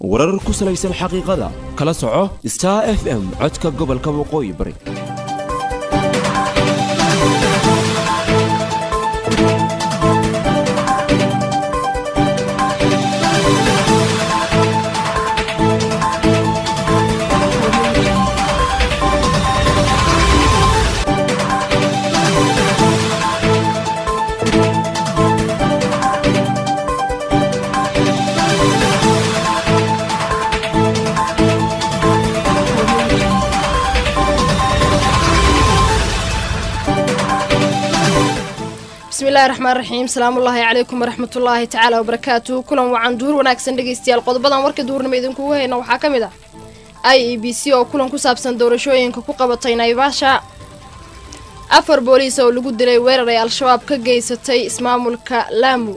warar ku salaysan xaqiiqada kala soco star f m codka gobolka waqooyi bari bismillahi raxmaan raxiim salaamullaahi calaykum waraxmatullaahi tacaala wabarakaatu kulan wacan duhur wanaagsan dhegeystayaal qodobadan warka duhurnimo idinkugu hayna waxaa ka mid ah i e b c oo kulan ku saabsan doorashooyinka ku qabatay naivasha afar booliis oo lagu dilay weerar ay al-shabaab ka geysatay ismaamulka laamu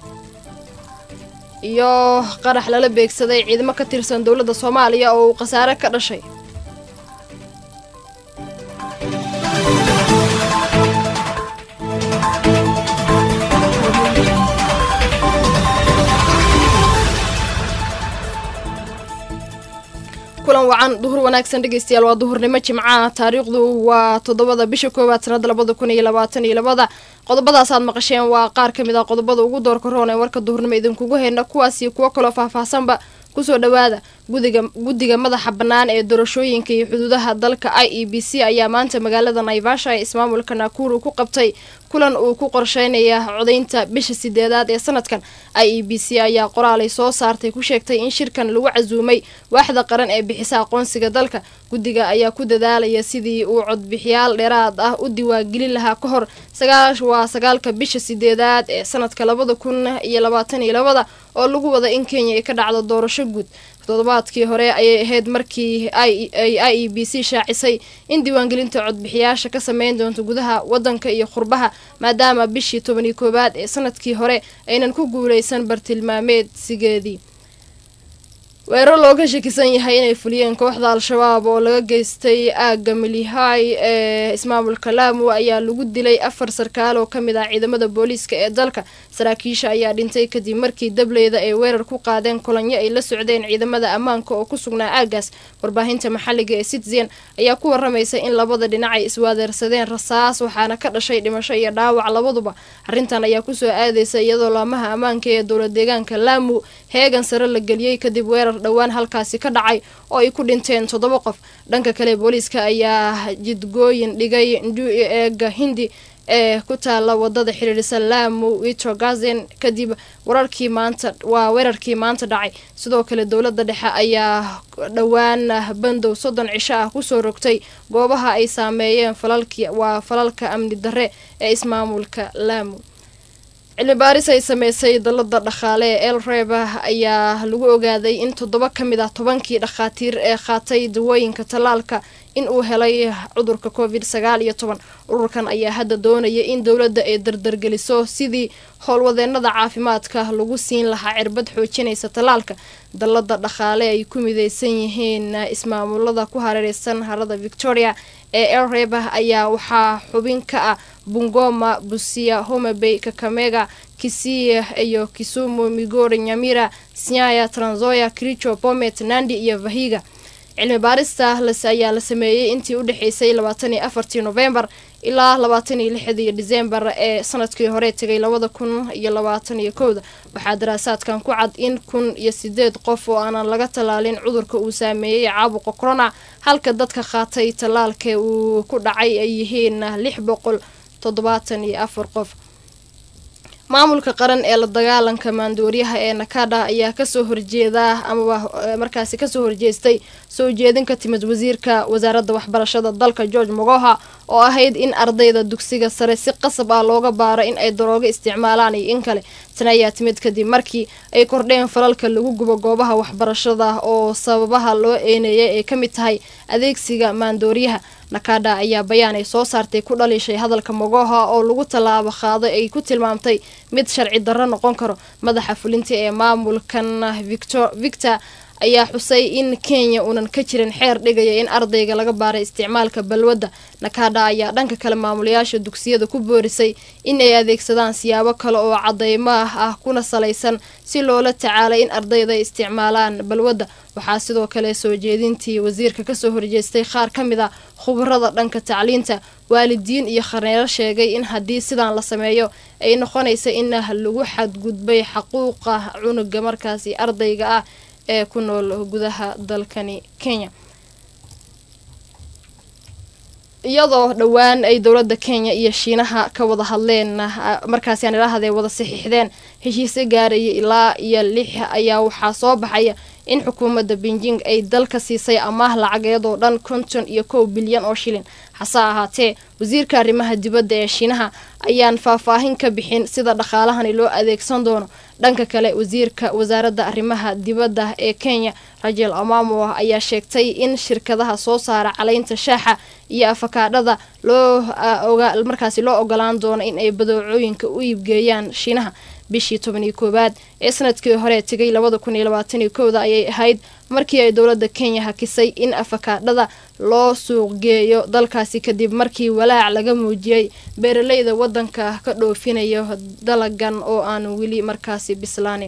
iyo qarax lala beegsaday ciidamo ka tirsan dowladda soomaaliya oo uu khasaare ka dhashay kulan wacan duhur wanaagsan dhegeystayaal waa duhurnimo jimcaha taariikhdu waa toddobada bisha koowaad sanada labada kun iyo labaatan iyo labada qodobadaasaad maqasheen waa qaar ka mid ah qodobada ugu doorka roon ee warka duhurnimo idinkugu heyna kuwaas iyo kuwo kaloo faahfaahsanba kusoo dhawaada gudiga guddiga madaxa bannaan ee doorashooyinka iyo xuduudaha dalka i e b c ayaa maanta magaalada naivasha ee ismaamulka nakuru ku qabtay kulan uu ku qorsheynaya codaynta bisha sideedaad ee sanadkan i e b c ayaa qoraalay soo saartay ku sheegtay in shirkan lagu casuumay waaxda qaran ee bixisa aqoonsiga dalka guddiga ayaa ku dadaalaya sidii uu codbixiyaal dheeraad ah u diwaangelin lahaa ka hor waa sagaalka bisha sideedaad ee sanadka labada kun iyo labaatan iyo labada oo lagu wada in kenya ay ka dhacdo doorasho guud toddobaadkii hore ayay ahayd markii ay i e b c shaacisay in diiwaangelinta codbixiyaasha ka sameyn doonto gudaha wadanka iyo qurbaha maadaama bishii tobaniyo koowaad ee sanadkii hore aynan ku guuleysan bartilmaameedsigeedii weerar looga shakisan yahay inay fuliyeen kooxda al-shabaab oo laga geystay aagga milihay ee ismaamulka laamu ayaa lagu dilay afar sarkaal oo kamid ah ciidamada booliiska ee dalka saraakiisha ayaa dhintay kadib markii dableyda ay weerar ku qaadeen kulanyo ay la socdeen ciidamada ammaanka oo ku sugnaa aaggaas warbaahinta maxalliga ee citizen ayaa ku waramaysa in labada dhinac ay iswaadeersadeen rasaas waxaana ka dhashay dhimasho iyo dhaawac labaduba arrintan ayaa kusoo aadeysa iyadoo laamaha ammaanka ee dowla deegaanka laamu heegan sare la geliyey kadib weerar dhowaan halkaasi ka dhacay oo ay ku dhinteen toddoba qof dhanka kale booliiska ayaa jidgooyin dhigay ndui eega hindi ee ku taala wadada xiriirisa laamu witrogazen kadib wararkii maanta waa weerarkii maanta dhacay sidoo kale dowladda dhexe ayaa dhowaan bandow soddon cisho ah kusoo rogtay goobaha ay saameeyeen falalki waa falalka amni darre ee ismaamulka laamu cilmi baaris ay sameysay dalada dhaqaale ee el reba ayaa lagu ogaaday in toddoba ka mid ah tobankii dhakhaatiir ee qaatay dawooyinka tallaalka in uu helay cudurka covid sagaal iyo toban ururkan ayaa hadda doonaya in dowladda ay dardargeliso sidii howlwadeenada caafimaadka lagu siin lahaa cirbad xoojinaysa tallaalka dalada dhaqaale ay ku mideysan yihiin ismaamulada ku hareereysan harada victoria ee elreba ayaa waxaa xubin ka ah bungoma busia homabay kakamega kisiya iyo kisumu migori nyamira sinyaya tranzoya kricho bomet nandi iyo vahiga cilmi baarista ayaa la sameeyey intii u dhexeysay labaatan iyo afartii novembar ilaa labaatan iyo lixdii disembar ee sanadkii hore tegay labada kun iyo labaatan iyo kowda waxaa daraasaadkan ku cad in kun iyo sideed qof oo aanan laga tallaalin cudurka uu saameeyey caabuqa corona halka dadka qaatay tallaalka uu ku dhacay ay yihiin lix boqol toddobaatan iyo afar qof maamulka qaran ee la dagaalanka maandooriyaha ee nakada ayaa kasoo horjeeda amaba markaasi kasoo horjeestay soo jeedin ka timid wasiirka wasaaradda waxbarashada dalka george mogoha oo ahayd in ardayda dugsiga sare si qasab ah looga baaro in ay daroogo isticmaalaan iyo in kale tan ayaa timid kadib markii ay kordheen falalka lagu gubo goobaha waxbarashada oo sababaha loo eeneeyay ay ka mid tahay adeegsiga maandooriyaha nakada ayaa bayaan ay soo saartay ku dhaliishay hadalka mogoha oo lagu tallaabo qaaday ay ku tilmaamtay mid sharci darro noqon karo madaxa fulinta ee maamulkan victor ayaa xusay in kenya uunan ka jirin xeer dhigaya in ardayga laga baaray isticmaalka balwadda nakada ayaa dhanka kale maamulayaasha dugsiyada ku boorisay in ay adeegsadaan siyaabo kale oo cadeymo ah kuna salaysan si loola tacaalay in ardayda ay isticmaalaan balwadda waxaa sidoo kale soo jeedintii wasiirka kasoo horjeestay qaar ka mid a khubarada dhanka tacliinta waalidiin iyo khaneero sheegay in haddii sidaan la sameeyo ay noqonaysa in lagu xadgudbay xaquuqa cunuga markaasi ardayga ah ee ku nool gudaha dalkani kenya iyadoo dhowaan ay dowladda kenya iyo shiinaha ka wada hadleen markaasi aan idhaahday wada saxiixdeen heshiise gaaraya ilaa iyo lix ayaa waxaa soo baxaya in xukuumadda beijing ay dalka siisay amaah lacageed oo dhan konton iyo kow bilyan oo shilin hase ahaatee wasiirka arrimaha dibadda ee shiinaha ayaan faahfaahin ka bixin sida dhaqaalahani loo adeegsan doono dhanka kale wasiirka wasaaradda arrimaha dibadda ee kenya rajel amamo ayaa sheegtay in shirkadaha soo saara caleynta shaaxa iyo afakaadhada loo markaasi loo ogolaan doono in ay badeecooyinka u iibgeeyaan shiinaha bishii tobaniyo koowaad ee sanadkii hore tegay labada kun iyo labaataniyo kowda ayay ahayd markii ay dowladda kenya hakisay in afakaadhada loo suuqgeeyo dalkaasi kadib markii walaac laga muujiyey beeraleyda waddanka ka dhoofinayo dalagan oo aan weli markaasi bislaanin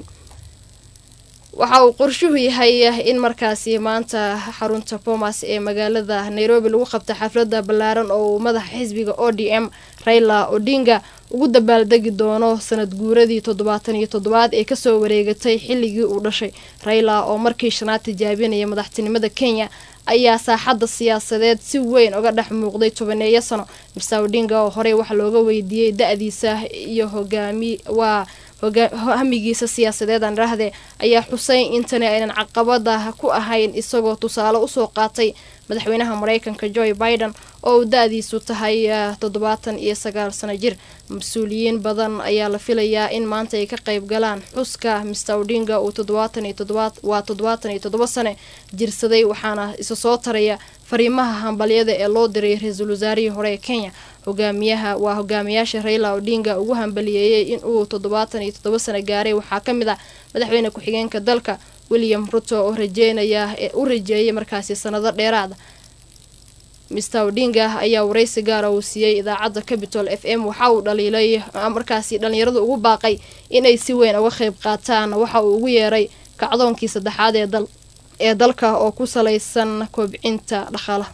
waxa uu qorshuhu yahay in markaasi maanta xarunta bomas ee magaalada nairobi lagu qabta xafladda ballaaran oo uu madaxa xisbiga o d m raila odinga ugu dabaaldegi doono sanad guuradii toddobaatan iyo toddobaad ee kasoo wareegatay xilligii uu dhashay raila oo markii shanaad tijaabinaya madaxtinimada kenya ayaa saaxadda siyaasadeed si weyn uga dhex muuqday tobaneeyo sano mirsa odinga oo horey wax looga weydiiyey da-diisa iyo hogaami waa hamigiisa siyaasadeed aan idhaahdee ayaa xusay intani aynan caqabada ku ahayn isagoo tusaale usoo qaatay madaxweynaha mareykanka joe biden oo uu da-diisu tahay toddobaatan iyo sagaal sano jir mas-uuliyiin badan ayaa la filayaa in maanta ay ka qayb galaan xuska mister odinga uu toddobaatan iyo toddobaad waa toddobaatan iyo toddoba sane jirsaday waxaana isa soo taraya fariimaha hambalyada ee loo diray ra-iisul wasaarihii hore ee kenya hogaamiyaha waa hogaamiyaasha raila odinga ugu hambaliyeeyey in uu toddobaatan iyo toddoba sano gaaray waxaa ka mid ah madaxweyne ku-xigeenka dalka william ruto oo rajeynaya ee u rajeeyay markaasi sanado dheeraada mister odinga ayaa wareysi gaara uu siiyey idaacadda capitol f m waxa uu dhaliilay markaasi dhalinyaradu ugu baaqay inay si weyn uga qayb qaataan waxa uu ugu yeeray kacdoonkii saddexaad ee dal ee dalka oo ku salaysan kobcinta dhaqaalaha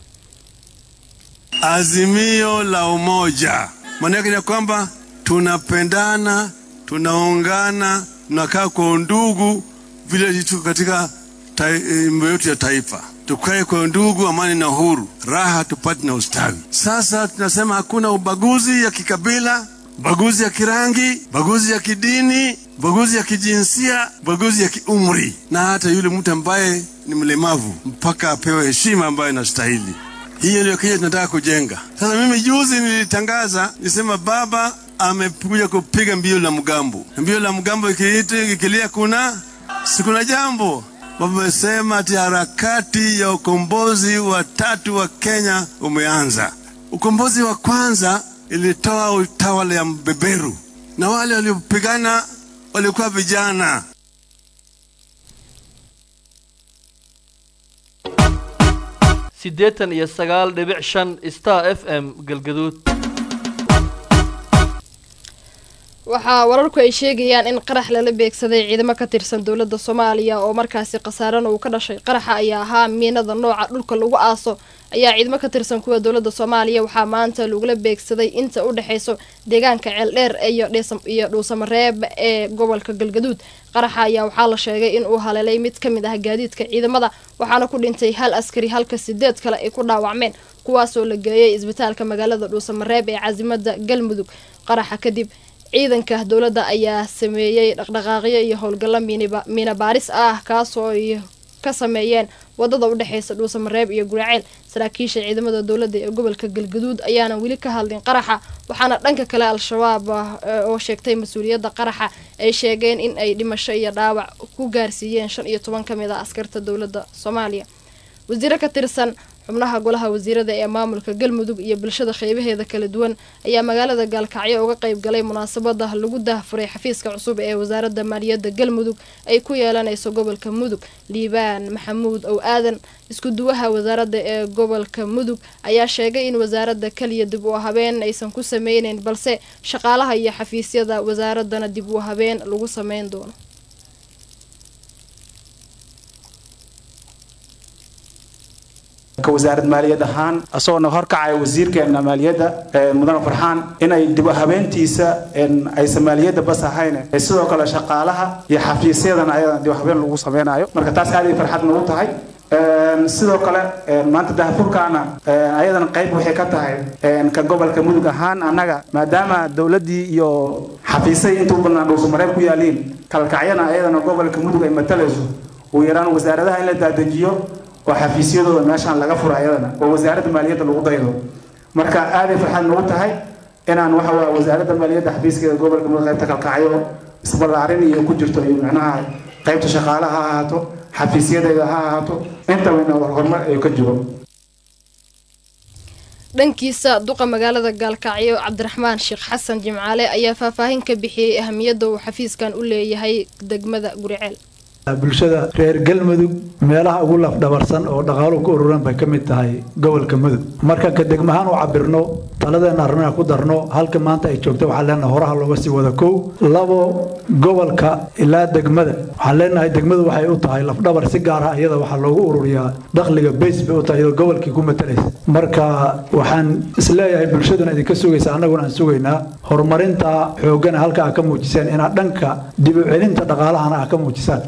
Azimio la umoja maana yake ni kwamba tunapendana, tunaungana, tunakaa kwa undugu vile tuko katika mambo yetu ya taifa. Tukae kwa undugu, amani na uhuru, raha tupate na ustawi. Sasa tunasema hakuna ubaguzi ya kikabila, ubaguzi ya kirangi, ubaguzi ya kidini, ubaguzi ya kijinsia, ubaguzi ya kiumri, na hata yule mtu ambaye ni mlemavu mpaka apewe heshima ambayo inastahili. Hiyo ndio Kenya tunataka kujenga. Sasa mimi juzi nilitangaza, nilisema baba amekuja kupiga mbio la mgambo. Mbio la mgambo ikilia kuna si kuna jambo baba amesema ati harakati ya ukombozi wa tatu wa Kenya umeanza. Ukombozi wa kwanza ilitoa utawala ya mbeberu, na wale waliopigana walikuwa vijana. siddeetan iyo sagaal dhibic shan star f m galgaduud waxaa wararku ay sheegayaan in qarax lala beegsaday ciidamo ka tirsan dowladda soomaaliya oo markaasi khasaarana uu ka dhashay qaraxa ayaa ahaa miinada nooca dhulka lagu aaso ayaa ciidamo ka tirsan kuwa dowladda soomaaliya waxaa maanta lagula beegsaday inta u dhexeyso deegaanka ceeldheer iyo dhuusamareeb ee gobolka galgaduud qaraxa ayaa waxaa la sheegay in uu haleelay mid ka mid ah gaadiidka ciidamada waxaana ku dhintay hal askari halka sideed kale ay ku dhaawacmeen kuwaasoo la geeyay isbitaalka magaalada dhuusamareeb ee caasimada galmudug qaraxa kadib ciidanka dowladda ayaa sameeyey dhaqdhaqaaqyo iyo howlgallo miina baaris ah kaasoo ay ka sameeyeen wadada u dhexeysa dhuusamareeb iyo guraceel saraakiisha ciidamada dowladda ee gobolka galgaduud ayaana weli ka hadlin qaraxa waxaana dhanka kale al-shabaab oo sheegtay mas-uuliyadda qaraxa ay sheegeen in ay dhimasho iyo dhaawac ku gaarsiiyeen shan iyo toban ka mid a askarta dowladda soomaaliya wasiiro ka tirsan xubnaha golaha wasiirada ee maamulka galmudug iyo bulshada qeybaheeda kala duwan ayaa magaalada gaalkacyo uga qayb galay munaasabada lagu daahfuray xafiiska cusub ee wasaaradda maaliyadda galmudug ay ku yeelanayso gobolka mudug liibaan maxamuud ow aadan isku duwaha wasaaradda ee gobolka mudug ayaa sheegay in wasaaradda kaliya dib u habeen aysan ku sameyneyn balse shaqaalaha iyo xafiisyada wasaaradana dib u habeen lagu sameyn doono wasaarad maaliyad ahaan isagoona horkacaya wasiirkeena maaliyadda mudane farxaan inay dib u habeentiisa aysan maaliyadda bas ahayn sidoo kale shaqaalaha iyo xafiisyadana ayada dib u habeen lagu sameynayo marka taas aaday farxad nagu tahay sidoo kale maanta dahfurkaana ayadana qayb waxay ka tahay ka gobolka mudug ahaan annaga maadaama dowladdii iyo xafiisay inta u badnaan dhuusamareeb ku yaaliin kalkacyana ayadana gobolka mudug ay matalayso ugu yaraan wasaaradaha in la daadejiyo oo xafiisyadooda meeshaan laga furo ayadana oo wasaaradda maaliyadda lagu daydo marka aaday farxad nagu tahay inaan waxa waa wasaaradda maaliyadda xafiiskeeda gobolka mudug qaybta kalkacyo isballaarin iyo ku jirto iyo macnaha qaybta shaqaalaha ha ahaato xafiisyadeeda ha ahaato intaba in horumar ay ka jiro dhankiisa duqa magaalada gaalkacyo cabdiraxmaan sheekh xasan jimcaale ayaa faahfaahin ka bixiyey ahamiyadda uu xafiiskan u leeyahay degmada guriceel bulshada reer galmudug meelaha ugu lafdhabarsan oo dhaqaaluhu ku ururan bay ka mid tahay gobolka mudug marka ka degmahaan u cabirno taladeena arrimaha ku darno halka maanta ay joogto waxaan leenahay horaha looga sii wada kow labo gobolka ilaa degmada waxaan leenahay degmadu waxay u tahay lafdhabar si gaar ah iyada waxaa loogu ururiyaa dakhliga bays bay u tahay iyadoo gobolkii ku matalaysa marka waxaan isleeyahay bulshaduna idinka sugaysa annaguna aan sugaynaa horumarinta xooggana halka aa ka muujiseen inaad dhanka dib u celinta dhaqaalahana aa ka muujisaan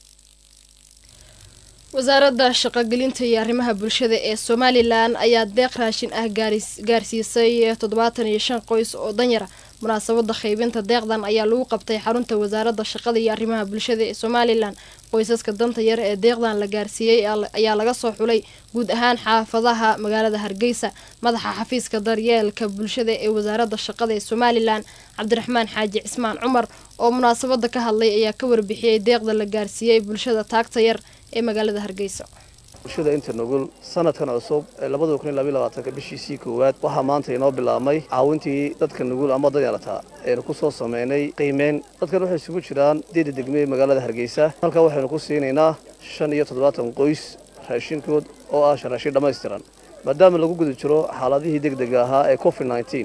wasaaradda shaqogelinta iyo arrimaha bulshada ee somalilan ayaa deeq raashin ah gaarsiisay toddobaatan iyo shan qoys oo danyara munaasabada qaybinta deeqdan ayaa lagu qabtay xarunta wasaaradda shaqada iyo arrimaha bulshada ee somalilan qoysaska danta yar ee deeqdan la gaarsiiyey ayaa laga soo xulay guud ahaan xaafadaha magaalada hargeysa madaxa xafiiska daryeelka bulshada ee wasaaradda shaqada ee somalilan cabdiraxmaan xaaji cismaan cumar oo munaasabada ka hadlay ayaa ka warbixiyey deeqda la gaarsiiyey bulshada taagta yar ee magaalada hargeysa bulshada inta nugul sanadkan cusub ee labada kun iyo labaiy labaatanka bishiisii koowaad waxaa maanta inoo bilaabmay caawintii dadka nugul ama danyarta aynu ku soo sameynay qiimeyn dadkan waxay isugu jiraan deeda degmee magaalada hargeysa halkaa waxaynu ku siinaynaa shan iyo toddobaatan qoys raashinkood oo ah raashin dhammaystiran maadaama lagu guda jiro xaaladihii degdega ahaa ee covid nneteen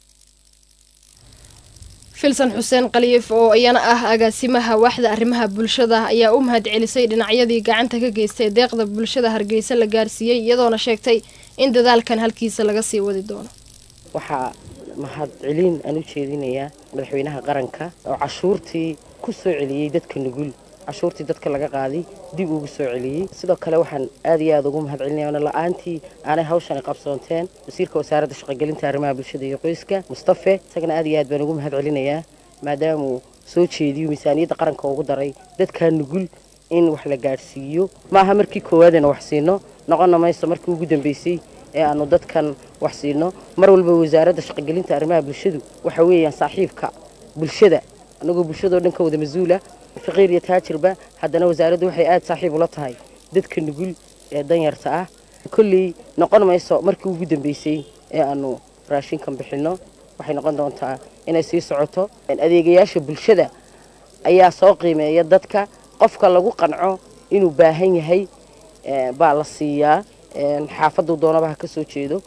filsan xuseen khaliif oo iyana ah agaasimaha waaxda arrimaha bulshada ayaa u mahad celisay dhinacyadii gacanta ka geystay deeqda bulshada hargeysa la gaarsiiyey iyadoona sheegtay in dadaalkan halkiisa laga sii wadi doono waxaa mahad celin aan u jeedinayaa madaxweynaha qaranka oo cashuurtii ku soo celiyey dadka nugul cashuurtii dadka laga qaaday dib ugu soo celiyey sidoo kale waxaan aad iyo aad ugu mahad celinaya ona la-aantii aanay hawshani qabsoonteen wasiirka wasaaradda shaqogelinta arrimaha bulshada iyo qoyska mustafe isagana aad iyo aad baan ugu mahad celinayaa maadaamauu soo jeediyo miisaaniyadda qaranka ugu daray dadkaa nugul in wax la gaadhsiiyo maaha markii koowaadana wax siino noqonna mayso markii ugu dambeysay ee aanu dadkan wax siino mar walba wasaaradda shaqogelinta arrimaha bulshadu waxa weeyaan saaxiibka bulshada anagoo bulshadao dhan ka wada mas-uula faqiir iyo taajirba haddana wasaaraddu waxay aada saaxiib ula tahay dadka nugul ee danyarta ah kolley noqon mayso markii ugu dambeysay ee aanu raashinkan bixinno waxay noqon doontaa inay sii socoto adeegayaasha bulshada ayaa soo qiimeeya dadka qofka lagu qanco inuu baahan yahay baa la siiyaa xaafaduu doonaba ha ka soo jeedo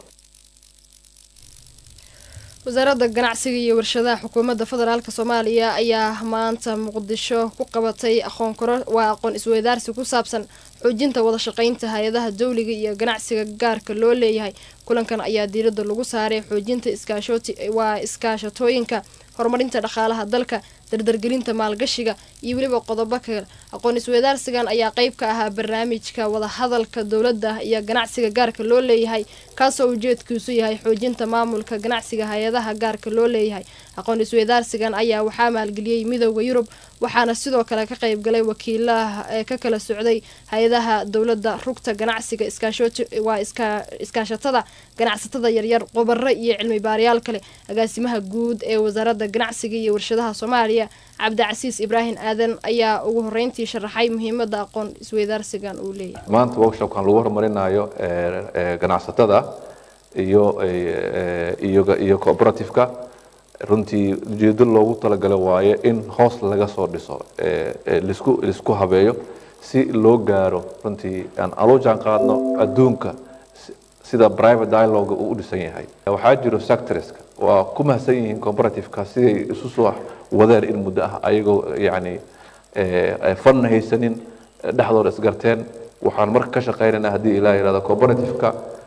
wasaaradda ganacsiga iyo warshadaha xukuumadda federaalk soomaaliya ayaa maanta muqdisho ku qabatay aqoon koro waa aqoon isweydaarsi ku saabsan xoojinta wada shaqaynta hay-adaha dawliga iyo ganacsiga gaarka loo leeyahay kulankan ayaa diiradda lagu saaray xoojinta iskaashooti waa iskaashatooyinka horumarinta dhaqaalaha dalka dardargelinta maalgashiga iyo weliba qodobo kale aqoon isweydaarsigan ayaa qeyb ka ahaa barnaamijka wadahadalka dowladda iyo ganacsiga gaarka loo leeyahay kaasoo ujeedkiisu yahay xoojinta maamulka ganacsiga hay-adaha gaarka loo leeyahay aqoon isweydaarsigan ayaa waxaa maalgeliyey midooda yurub waxaana sidoo kale ka qayb galay wakiilaha ee ka kala socday hay-adaha dowladda rugta ganacsiga waa iskaashatada ganacsatada yaryar qobaro iyo cilmi baarayaal kale agaasimaha guud ee wasaaradda ganacsiga iyo warshadaha soomaaliya cabdicasiis ibraahim aadan ayaa ugu horeyntii sharaxay muhiimada aqoon isweydaarsigan uu leeyahay maanta workshopkan lagu horumarinayo ganacsatada iyo iyo iyo cooperativeka runtii ujeedo loogu talagalay waaye in hoos laga soo dhiso lisku lisku habeeyo si loo gaaro runtii aan alojaan qaadno adduunka sida private dialogue uu u dhisan yahay waxaa jiro sectorska waa ku mahadsan yihiin cooperativeka siday isu soo wadeen in muddo ah ayagoo yacni fanna haysanin dhexdooda isgarteen waxaan marka ka shaqaynaynaa haddii ilaa yidhahdo cooperativeka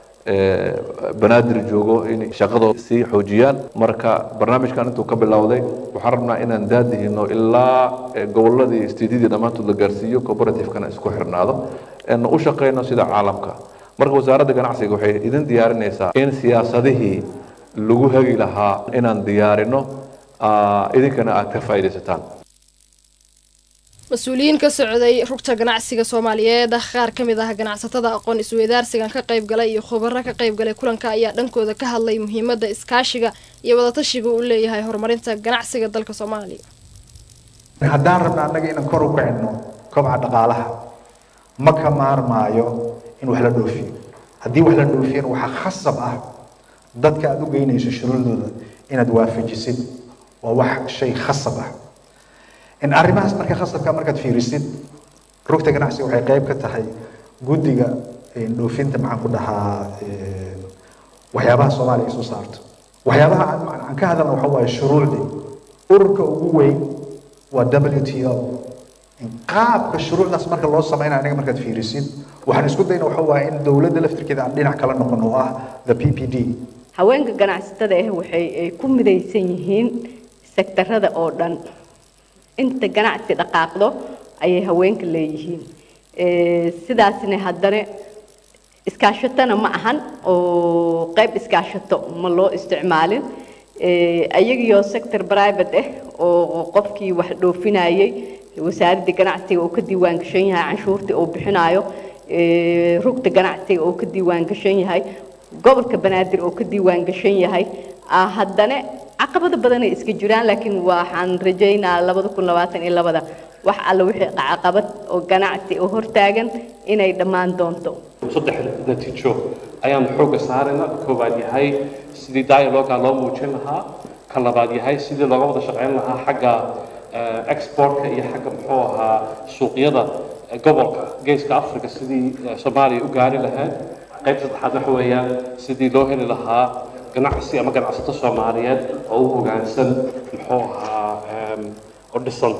banaadir joogo in shaqadooda sii xoojiyaan marka barnaamijkan intuu ka bilowday waxaan rabnaa inaan daadihino ilaa goboladii steedyadii dhammaantood la gaarsiiyo cooperativekana isku xirnaado u shaqayno sida caalamka marka wasaaradda ganacsiga waxay idin diyaarinaysaa in siyaasadihii lagu hagi lahaa inaan diyaarino idinkana aad ka faa'iidaysataan mas-uuliyiin ka socday rugta ganacsiga soomaaliyeed qaar ka mid ah ganacsatada aqoon isweydaarsigan ka qayb galay iyo khubaro ka qayb galay kulanka ayaa dhankooda ka hadlay muhiimada iskaashiga iyo wadatashiga uu leeyahay horumarinta ganacsiga dalka soomaaliya haddaan rabna annaga inaan kor u kicino kobca dhaqaalaha ma ka maarmaayo in wax la dhoofiyo haddii wax la dhoofiyana waxaa khasab ah dadka aada u geynayso shuruudooda inaad waafajisid waa wax shay khasab ah in arrimahaas marka khasabka markaad fiirisid rugta ganacsiga waxay qayb ka tahay guddiga dhoofinta maxaan ku dhahaa waxyaabaha soomaaliya ay soo saarto waxyaabaha aan ka hadalna waxa waaye shuruucdii ururka ugu weyn waa w t o qaabka shuruucdaas marka loo samaynayo aniga markaad fiirisid waxaan isku dayna waxa waaye in dowladda laftirkeeda aan dhinac kala noqon oo ah the p p d haweenka ganacsatada ah waxay ay ku midaysan yihiin sektarada oo dhan inta ganacsi dhaqaaqdo ayay haweenka leeyihiin sidaasna haddana iskaashatona ma ahan oo qayb iskaashato ma loo isticmaalin ayagiyo sector private ah oo qofkii wax dhoofinayay wasaaradda ganacsiga oo ka diiwaan gashan yahay canshuurtii uu bixinayo rugta ganacsiga oo ka diiwaan gashan yahay gobolka banaadir oo ka diiwaan gashan yahay haddana caqabado badanay iska jiraan laakiin waxaan rajaynaa labada kun labaatan iyo labada wax alla wixii caqabad oo ganacsi oo hortaagan inay dhammaan doonto saddex natiijo ayaan xoogga saarayna koowaad yahay sidii dialoga loo muujin lahaa ka labaad yahay sidii looga wada shaqayn lahaa xagga exportka iyo xagga muxuu ahaa suuqyada gobolka geeska africa sidii soomaaliya u gaari lahayd qaybta saddexaad waxa weeyaan sidii loo heli lahaa ganacsi ama ganacsato soomaaliyeed oo u hoggaansan muxuu ahaa oo dhisan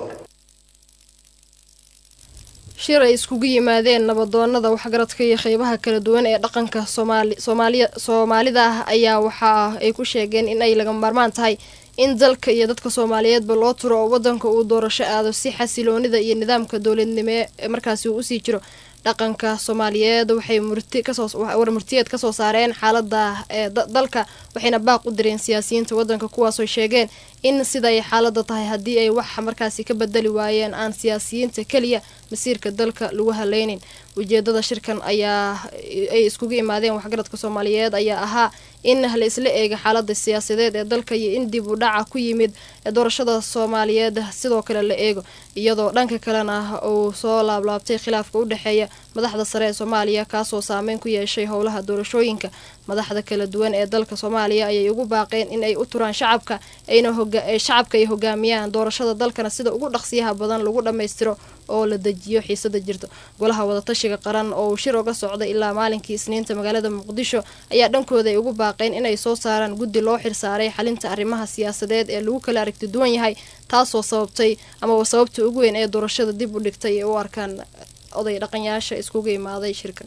shir ay iskugu yimaadeen nabadoonada waxgaradka iyo qeybaha kala duwan ee dhaqanka soomaali soomaaliya soomaalida ah ayaa waxa ay ku sheegeen in ay laga maarmaan tahay in dalka iyo dadka soomaaliyeedba loo turo oo wadanka uu doorasho aado si xasiloonida iyo nidaamka dowladnimo ee markaasi uu usii jiro dhaqanka soomaaliyeed waxay murti kasoo war murtiyeed kasoo saareen xaalada ee dalka waxayna baaq u direen siyaasiyiinta wadanka kuwaasoo sheegeen in siday xaalada tahay haddii ay wax markaasi ka bedeli waayeen aan siyaasiyiinta keliya masiirka dalka lagu haleynin ujeedada shirkan ayaa ay iskugu imaadeen waxgaradka soomaaliyeed ayaa ahaa in la isla eega xaalada siyaasadeed ee dalka iyo in dib u dhaca ku yimid doorashada soomaaliyeed sidoo kale la eego iyadoo dhanka kalena uu soo laablaabtay khilaafka u dhexeeya madaxda sare ee soomaaliya kaasoo saameyn ku yeeshay howlaha doorashooyinka madaxda kala duwan ee dalka soomaaliya ayay ugu baaqeen in ay u turaan shacabka ayna shacabka ay hogaamiyaan doorashada dalkana sida ugu dhaqsiyaha badan lagu dhammaystiro oo la dejiyo xiisada jirto golaha wadatashiga qaran oo uu shir oga socday ilaa maalinkii isniinta magaalada muqdisho ayaa dhankooda ay ugu baaqeen inay soo saaraan guddi loo xirsaaray xalinta arrimaha siyaasadeed ee lagu kala aragti duwan yahay taasoo sababtay amaba sababta ugu weyn ee doorashada dib u dhigtay ee u arkaan oday dhaqanyaasha iskugu imaaday shirka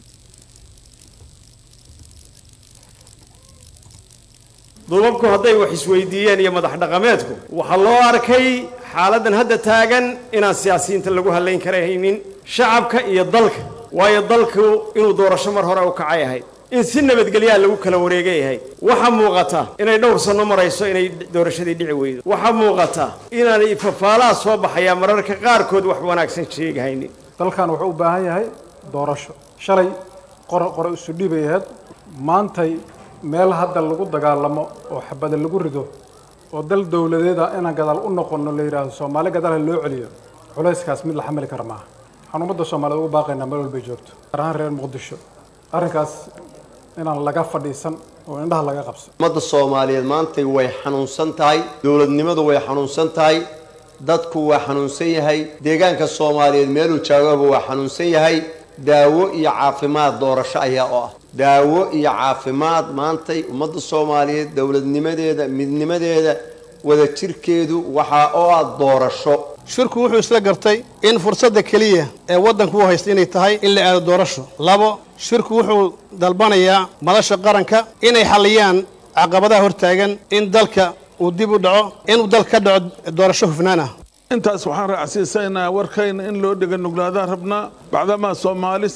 duubabku hadday wax isweydiiyeen iyo madax dhaqameedku waxaa loo arkay xaaladdan hadda taagan inaan siyaasiyiinta lagu hadlayn karahaynin shacabka iyo dalka waayo dalku inuu doorasho mar hore u kacay ahayd in si nabadgelyaa lagu kala wareegay ahayd waxaa muuqata inay dhowr sanno marayso inay doorashadii dhici weydo waxaa muuqata inaanay fafaalaha soo baxayaa mararka qaarkood wax wanaagsan sheegahaynin dalkan wuxuu u baahan yahay doorasho shalay qore qore isu dhibay ahayd maantay meel hadda lagu dagaalamo oo xabada lagu rido oo dal dowladeeda inaan gadaal u noqono la yidhaahdo soomaali gadaalha loo celiyo culayskaas mid la xamili kara maaha waxaan ummadda soomaaliyeed ugu baaqaynaa meel walbay joogto gaar ahaan reer muqdisho arrinkaas inaan laga fadhiisan oo indhaha laga qabsan ummadda soomaaliyeed maantay way xanuunsan tahay dowladnimadu way xanuunsan tahay dadku waa xanuunsan yahay deegaanka soomaaliyeed meeluu jaagaba waa xanuunsan yahay daawo iyo caafimaad doorasho ayaa oo ah daawo iyo caafimaad maantay ummadda soomaaliyeed dowladnimadeeda midnimadeeda wadajirkeedu waxaa oo ah doorasho shirku wuxuu isla gartay in fursadda keliya ee waddanku u haysta inay tahay in la aado doorasho labo shirku wuxuu dalbanayaa madasha qaranka inay xalliyaan caqabadaha hortaagan in dalka uu dib u dhaco inuu dalka ka dhaco doorasho hufnaan ah intaas waxaan raacsiisaynaa warkayna in loo dhega nuglaadaan rabnaa bacdamaa soomaali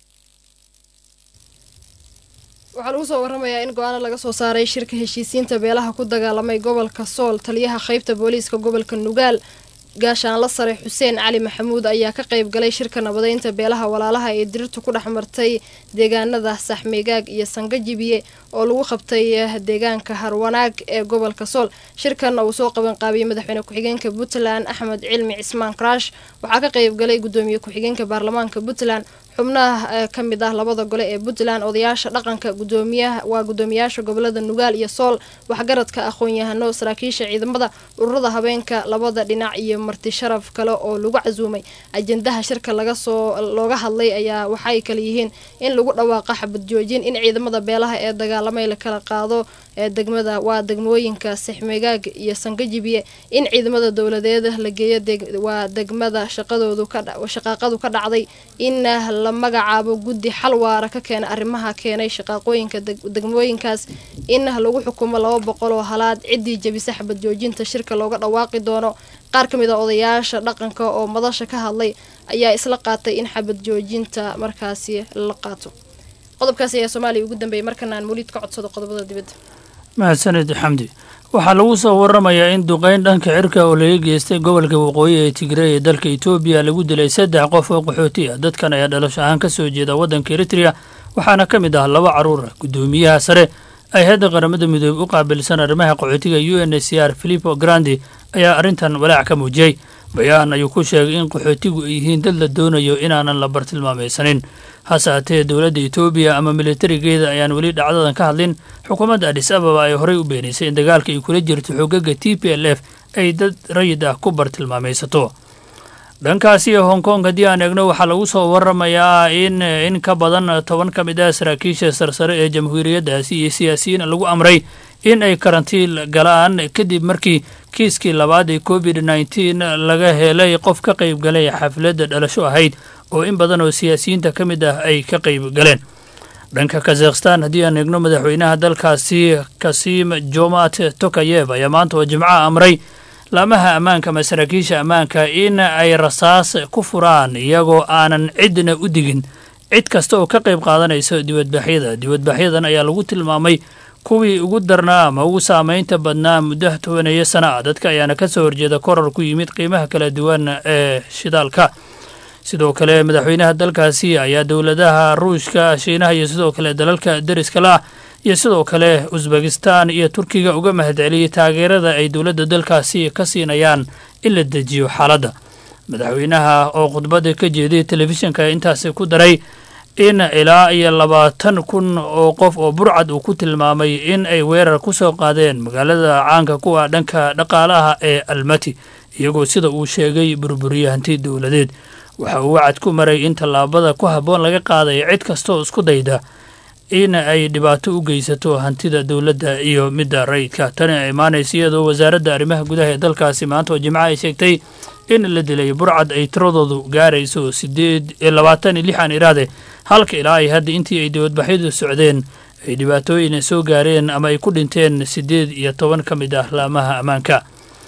waxaa lagu soo waramayaa in go-aano laga soo saaray shirka heshiisiinta beelaha ku dagaalamay gobolka sool taliyaha qaybta booliiska gobolka nugaal gaashaanla sare xuseen cali maxamuud ayaa ka qayb galay shirka nabadeynta beelaha walaalaha ee dirirtu ku dhex martay deegaanada saxmeegaag iyo sangajibiye oo lagu qabtay deegaanka harwanaag ee gobolka sool shirkan uu soo qaban qaabiyey madaxweyne ku-xigeenka puntland axmed cilmi cismaan karaash waxaa ka qayb galay gudoomiye ku-xigeenka baarlamaanka puntland xubnaha ka mid ah labada gole ee puntland odayaasha dhaqanka gudoomiyaha waa gudoomiyaasha gobolada nugaal iyo sool waxgaradka aqoon-yahano saraakiisha ciidamada ururada habeenka labada dhinac iyo marti sharaf kale oo lagu casuumay ajendaha shirka laga soo looga hadlay ayaa waxay kale yihiin in lagu dhawaaqa xabad joojin in ciidamada beelaha ee dagaalamay la kala qaado ee degmada waa degmooyinka sixmegaag iyo sangajibiye in ciidamada dowladeed la geeyo waa degmada shaqadoodu shaqaaqadu ka dhacday in la magacaabo guddi xal waara ka keena arrimaha keenay shaqaaqooyinka degmooyinkaas in lagu xukumo laba boqol oo halaad ciddii jabisa xabad joojinta shirka looga dhawaaqi doono qaar ka mid a odayaasha dhaqanka oo madasha ka hadlay ayaa isla qaatay in xabad joojinta markaasi la qaato qodobkaas ayaa soomaaliya ugu dambeeyay markana aan weliid ka codsado qodobada dibadda mahadsanid xamdi waxaa lagu soo waramayaa in duqeyn dhanka cirka oo laga geystay gobolka waqooyi ee tigrey ee dalka etoobiya lagu dilay saddex qof oo qaxooti ah dadkan ayaa dhalasho ahaan ka soo jeeda waddanka eritrea waxaana ka mid ah laba carruur ah guddoomiyaha sare ay hadda qaramada midoobey u qaabilsan arrimaha qaxootiga u n c r filipo grandi ayaa arrintan walaac ka muujiyey bayaan ayuu ku sheegay in qaxootigu ay yihiin dad la doonayo inaanan la bartilmaamaysanin hase haatee dowladda etoobiya ama militarigeeda ayaan weli dhacdadan ka hadlin xukuumadda adhis ababa ay horey u beenaysay in dagaalka ay kula jirto xoogaga t p l f ay dad rayid ah ku bartilmaamaysato dhankaasi hong kong haddii aan eegno waxaa lagu soo waramayaa in in ka badan toban ka mid ah saraakiisha sarsare ee jamhuuriyaddaasi iyo siyaasiyiin lagu amray in ay karantiin galaan kadib markii kiiskii labaad ee covid nneteen laga helay qof ka qayb galay xafladda dhalasho ahayd oo in badan oo siyaasiyiinta ka mid ah ay ka qayb galeen dhanka kazakhstan haddii aan eegno madaxweynaha dalkaasi kasim jomat tokayev ayaa maanta oo jimcaha amray laamaha ammaanka ama saraakiisha ammaanka in ay rasaas ku furaan iyagoo aanan cidna u digin cid kasta oo ka qayb qaadanayso dibadbaxyada dibadbaxyadan ayaa lagu tilmaamay kuwii ugu darnaa ama ugu saamaynta badnaa muddo tobaneeyo sana ah dadka ayaana ka soo horjeeda korar ku yimid qiimaha kala duwan ee shidaalka sidoo kale madaxweynaha dalkaasi ayaa dowladaha ruushka shiinaha iyo sidoo kale dalalka deriska la ah iyo sidoo kale usbekistan iyo turkiga uga mahadceliyey taageerada ay dowladda dalkaasi ka siinayaan in la dejiyo xaaladda madaxweynaha oo khudbadda ka jeeday telefishinka intaasi ku daray in ilaa iyo labaatan kun oo qof oo burcad uu ku tilmaamay in ay weerar ku soo qaadeen magaalada caanka kuwa dhanka dhaqaalaha ee almati iyagoo sida uu sheegay burburiye hanti dowladeed waxa uu wacad ku maray in tallaabada ku habboon laga qaadayo cid kastaoo isku dayda in ay dhibaato u geysato hantida dowladda iyo midda rayidka tani ay imaanaysa iyadoo wasaaradda arrimaha gudaha ee dalkaasi maanta oo jimco ay sheegtay in la dilay burcad ay tiradoodu gaarayso sideed labaatan iyo lix aan iraade halka ilaa ay hadda intii ay dibadbaxyadu socdeen ay dhibaatooyin soo gaareen ama ay ku dhinteen siddeed iyo toban ka mid ah laamaha ammaanka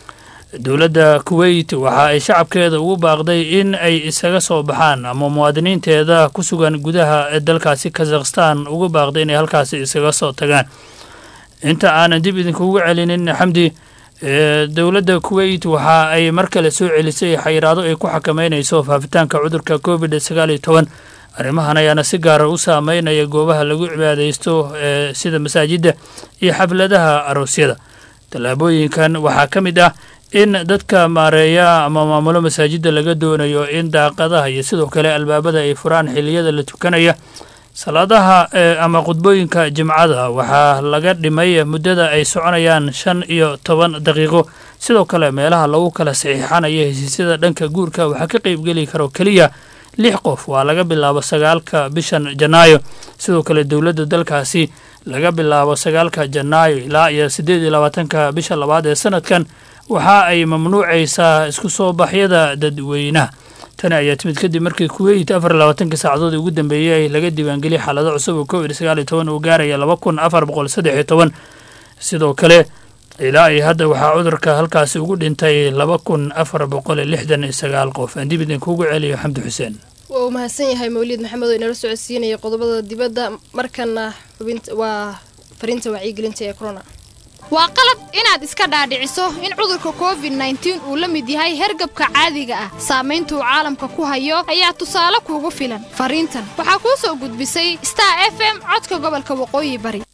dowladda kuweyt waxa ay shacabkeeda ugu baaqday in ay isaga soo baxaan ama muwaadiniinteeda ku sugan gudaha dalkaasi kazakhstan ugu baaqday inay halkaasi isaga soo tagaan inta aanan dib idinkugu celinin xamdi dowladda kuweyt waxa ay mar kale soo celisay xayiraado ay ku xakameynayso faafitaanka cudurka covid sagaal iyo toban arrimahan ayaana si gaara u saameynaya goobaha lagu cibaadaysto ee sida masaajidda iyo xafladaha aroosyada tallaabooyinkan waxaa ka mid ah in dadka maareeya ama maamulo masaajidda laga doonayo in daaqadaha iyo sidoo kale albaabada ay furaan xilliyada la tukanaya salaadaha ama khudbooyinka jimcada waxaa laga dhimay muddada ay soconayaan shan iyo toban daqiiqo sidoo kale meelaha lagu kala saxiixanayo hesiisyada dhanka guurka waxaa ka qeybgeli karo keliya lix qof waa laga bilaabo sagaalka bishan janaayo sidoo kale dowladda dalkaasi laga bilaabo sagaalka janaayo ilaa iyo siddeed iyo labaatanka bisha labaad ee sanadkan waxa ay mamnuucaysaa isku soo baxyada dadweynaha tani ayaa timid kadib markii kuweyt afar iyo labaatankii saacadood ugu dambeeyey laga diiwaangeliyay xaalado cusub oo covid sagaal iyo toban uu gaaraya laba kun afar boqol saddex iyo toban sidoo kale ilaa iyo hadda waxaa cudurka halkaasi ugu dhintay laba kun afar boqol lixdan iyo sagaal qof aan dib idinkuugu celiyo xamdi xuseen waa uu mahadsan yahay mawliid maxamed oo inala socodsiinaya qodobada dibadda markana xubinta waa fariinta wacyigelinta ee corona waa qalad inaad iska dhaadhiciso in cudurka covid nneteen uu la mid yahay hergabka caadiga ah saamaynta uu caalamka ku hayo ayaa tusaale kuugu filan fariintan waxaa kuu soo gudbisay star f m codka gobolka waqooyi bari